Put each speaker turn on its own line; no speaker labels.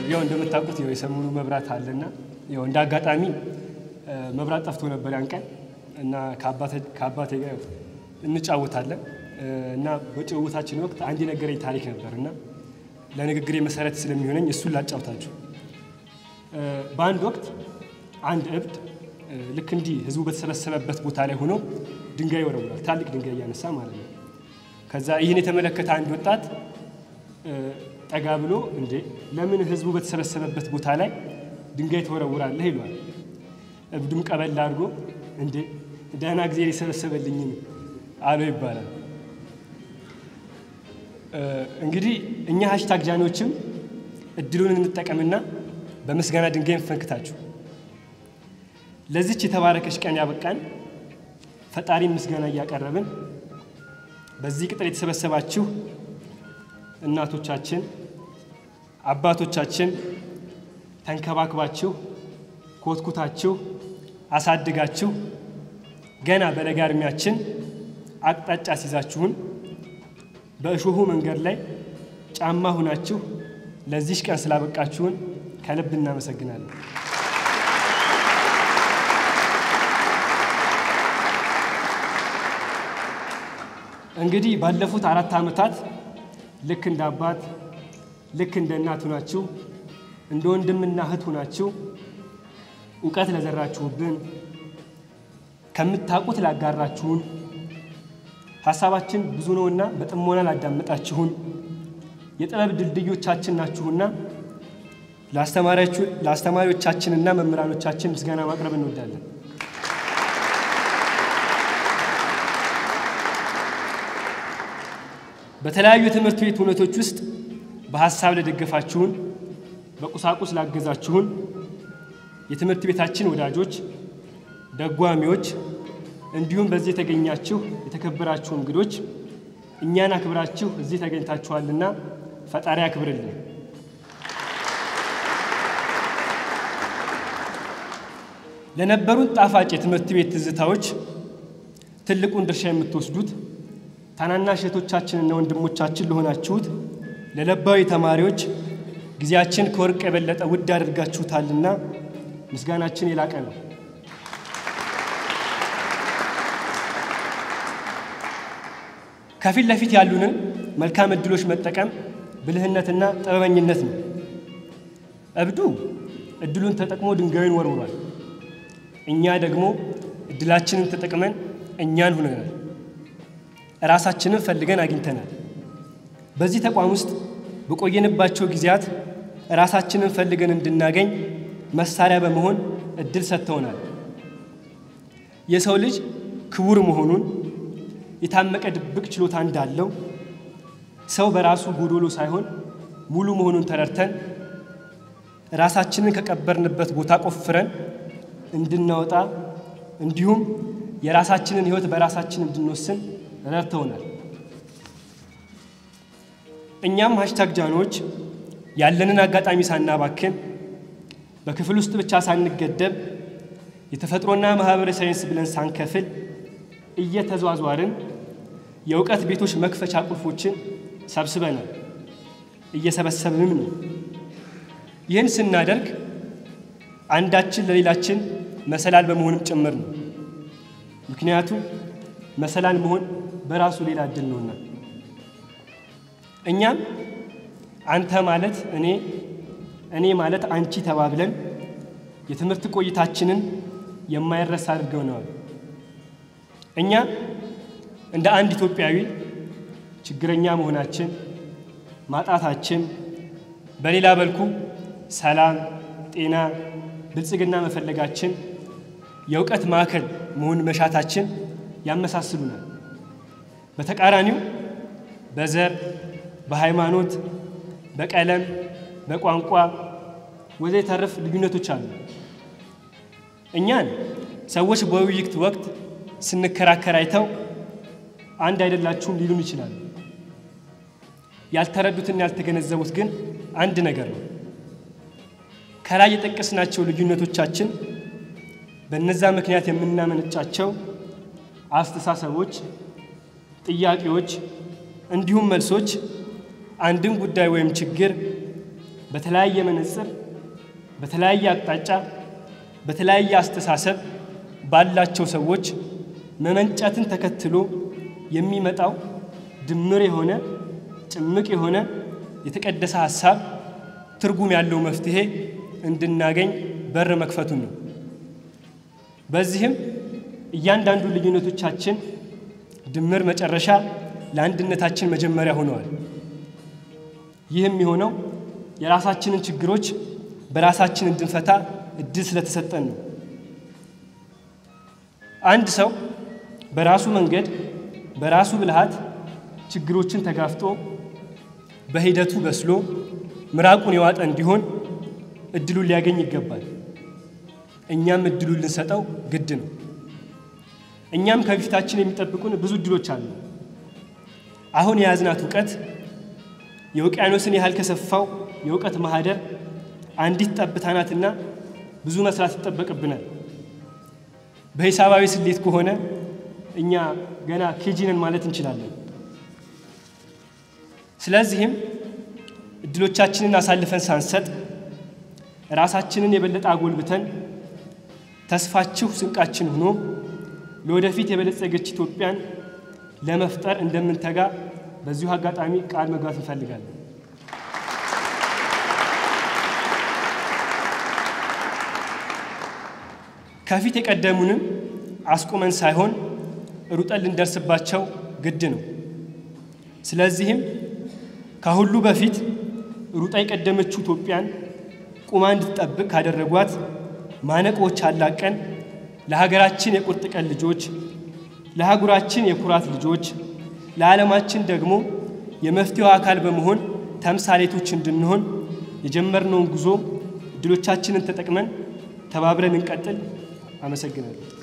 ያው እንደምታውቁት ያው የሰሞኑ መብራት አለና ያው እንደ አጋጣሚ መብራት ጠፍቶ ነበር ያን ቀን እና ከአባቴ ጋር ያው እንጫወታለን እና በጭውውታችን ወቅት አንድ የነገረኝ ታሪክ ነበር እና ለንግግሬ መሰረት ስለሚሆነኝ እሱን ላጫውታችሁ። በአንድ ወቅት አንድ እብድ ልክ እንዲህ ህዝቡ በተሰበሰበበት ቦታ ላይ ሆኖ ድንጋይ ይወረውራል። ትላልቅ ድንጋይ እያነሳ ማለት ነው። ከዛ ይህን የተመለከተ አንድ ወጣት ጠጋ ብሎ እንዴ ለምን ህዝቡ በተሰበሰበበት ቦታ ላይ ድንጋይ ትወረውራለህ? ይሏል። እብዱም ቀበል አድርጎ እንዴ ደህና ጊዜ የሰበሰበልኝን አለው ይባላል። እንግዲህ እኛ ሀሽታግ ጃኖችም እድሉን እንጠቀምና በምስጋና ድንጋይ እንፈንክታችሁ ለዚች የተባረከች ቀን ያበቃን ፈጣሪ ምስጋና እያቀረብን በዚህ ቅጥር የተሰበሰባችሁ እናቶቻችን፣ አባቶቻችን ተንከባክባችሁ ኮትኩታችሁ አሳድጋችሁ ገና በለጋ እድሜያችን አቅጣጫ ሲዛችሁን በእሾሁ መንገድ ላይ ጫማ ሁናችሁ ለዚሽ ቀን ስላበቃችሁን ከልብ እናመሰግናለን። እንግዲህ ባለፉት አራት ዓመታት ልክ እንደ አባት ልክ እንደ እናት ሁናችሁ እንደ ወንድምና እህት ሁናችሁ እውቀት ለዘራችሁብን ከምታውቁት ላጋራችሁን ሀሳባችን ብዙ ነውና በጥሞና ላዳመጣችሁን የጥበብ ድልድዮቻችን ናችሁና ለአስተማሪዎቻችንና መምህራኖቻችን ምስጋና ማቅረብ እንወዳለን። በተለያዩ የትምህርት ቤት እውነቶች ውስጥ በሀሳብ ለደገፋችሁን፣ በቁሳቁስ ላገዛችሁን የትምህርት ቤታችን ወዳጆች፣ ደጓሚዎች እንዲሁም በዚህ የተገኛችሁ የተከበራችሁ እንግዶች እኛን አክብራችሁ እዚህ ተገኝታችኋልና ፈጣሪ አክብርልን። ለነበሩን ጣፋጭ የትምህርት ቤት ትዝታዎች ትልቁን ድርሻ የምትወስዱት ታናናሽ እህቶቻችንና ወንድሞቻችን ለሆናችሁት ለለባዊ ተማሪዎች ጊዜያችን ከወርቅ የበለጠ ውድ አድርጋችሁታልና ምስጋናችን የላቀ ነው። ከፊት ለፊት ያሉንን መልካም እድሎች መጠቀም ብልህነትና ጥበበኝነት ነው። እብዱ እድሉን ተጠቅሞ ድንጋዩን ወርውሯል። እኛ ደግሞ እድላችንን ተጠቅመን እኛን ሁነናል። ራሳችንን ፈልገን አግኝተናል። በዚህ ተቋም ውስጥ በቆየንባቸው ጊዜያት ራሳችንን ፈልገን እንድናገኝ መሳሪያ በመሆን እድል ሰጥተውናል። የሰው ልጅ ክቡር መሆኑን የታመቀ ድብቅ ችሎታ እንዳለው ሰው በራሱ ጎዶሎ ሳይሆን ሙሉ መሆኑን ተረድተን ራሳችንን ከቀበርንበት ቦታ ቆፍረን እንድናወጣ እንዲሁም የራሳችንን ሕይወት በራሳችን እንድንወስን ረድተውናል። እኛም ሀሽታግ ጃኖች ያለንን አጋጣሚ ሳናባክን በክፍል ውስጥ ብቻ ሳንገደብ የተፈጥሮና ማህበራዊ ሳይንስ ብለን ሳንከፍል እየተዟዟርን የእውቀት ቤቶች መክፈቻ ቁልፎችን ሰብስበናል፣ እየሰበሰብንም ነው። ይህን ስናደርግ አንዳችን ለሌላችን መሰላል በመሆንም ጭምር ነው። ምክንያቱም መሰላል መሆን በራሱ ሌላ እድል ነውና እኛም አንተ ማለት እኔ እኔ ማለት አንቺ ተባብለን የትምህርት ቆይታችንን የማይረሳ አድርገውነዋል። እኛ እንደ አንድ ኢትዮጵያዊ ችግረኛ መሆናችን፣ ማጣታችን፣ በሌላ በልኩ ሰላም፣ ጤና፣ ብልጽግና መፈለጋችን፣ የእውቀት ማዕከል መሆን መሻታችን ያመሳስሉናል። በተቃራኒው በዘር፣ በሃይማኖት፣ በቀለም፣ በቋንቋ ወዘተረፈ ልዩነቶች አሉ። እኛን ሰዎች በውይይት ወቅት ስንከራከር አይተው አንድ አይደላችሁም ሊሉን ይችላሉ። ያልተረዱትና ያልተገነዘቡት ግን አንድ ነገር ነው። ከላይ የጠቀስናቸው ልዩነቶቻችን በነዛ ምክንያት የምናመነጫቸው አስተሳሰቦች፣ ጥያቄዎች እንዲሁም መልሶች አንድን ጉዳይ ወይም ችግር በተለያየ መነጽር፣ በተለያየ አቅጣጫ፣ በተለያየ አስተሳሰብ ባላቸው ሰዎች መመንጨትን ተከትሎ የሚመጣው ድምር የሆነ ጭምቅ የሆነ የተቀደሰ ሀሳብ ትርጉም ያለው መፍትሄ እንድናገኝ በር መክፈቱን ነው። በዚህም እያንዳንዱ ልዩነቶቻችን ድምር መጨረሻ ለአንድነታችን መጀመሪያ ሆነዋል። ይህም የሆነው የራሳችንን ችግሮች በራሳችን እንድንፈታ እድል ስለተሰጠን ነው። አንድ ሰው በራሱ መንገድ በራሱ ብልሃት ችግሮችን ተጋፍጦ በሂደቱ በስሎ ምራቁን የዋጠ እንዲሆን እድሉን ሊያገኝ ይገባል። እኛም እድሉን ልንሰጠው ግድ ነው። እኛም ከፊታችን የሚጠብቁን ብዙ እድሎች አሉ። አሁን የያዝናት እውቀት የውቅያኖስን ያህል ከሰፋው የእውቀት ማህደር አንዲት ጠብታ ናትና ብዙ መስራት ይጠበቅብናል። በሂሳባዊ ስሌት ከሆነ እኛ ገና ኬጂ ነን ማለት እንችላለን። ስለዚህም እድሎቻችንን አሳልፈን ሳንሰጥ ራሳችንን የበለጠ አጎልብተን ተስፋችሁ ስንቃችን ሆኖ ለወደፊት የበለጸገች ኢትዮጵያን ለመፍጠር እንደምንተጋ በዚሁ አጋጣሚ ቃል መግባት እንፈልጋለን። ከፊት የቀደሙንም አስቁመን ሳይሆን ሩጠን ልንደርስባቸው ግድ ነው። ስለዚህም ከሁሉ በፊት ሩጣ የቀደመችው ኢትዮጵያን ቁማ እንድትጠብቅ ካደረጓት ማነቆዎች አላቀን ለሀገራችን የቁርጥ ቀን ልጆች፣ ለአህጉራችን የኩራት ልጆች፣ ለዓለማችን ደግሞ የመፍትሄው አካል በመሆን ተምሳሌቶች እንድንሆን የጀመርነውን ጉዞ እድሎቻችንን ተጠቅመን ተባብረን እንቀጥል። አመሰግናለሁ።